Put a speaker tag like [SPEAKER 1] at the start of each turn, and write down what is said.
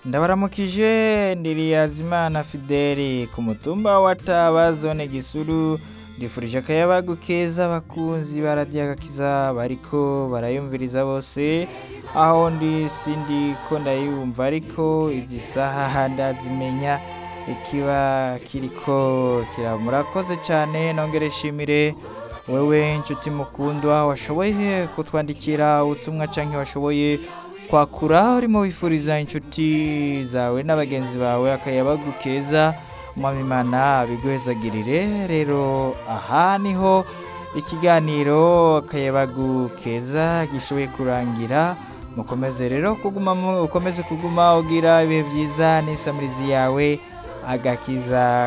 [SPEAKER 1] ndabaramukije ndiriyazimana fideli ku mutumba wa taba zone gisuru ndifurije akayabagu keza abakunzi ba radiyo agakiza bariko barayumviriza bose aho ndi sindi ko ndayumva ariko izi saha ndazimenya ikiba kiriko kira murakoze cyane nongere shimire wewe inshuti mukundwa washoboye kutwandikira ubutumwa canke washoboye kwakura urimo wifuriza inshuti zawe n'abagenzi bawe akayabagu keza mwamimana biguhezagirire rero aha niho ikiganiro akayabagu keza gishoboye kurangira mukomeze rero kuguma mu- ukomeze kuguma ugira ibihe byiza n'isamirizi yawe agakiza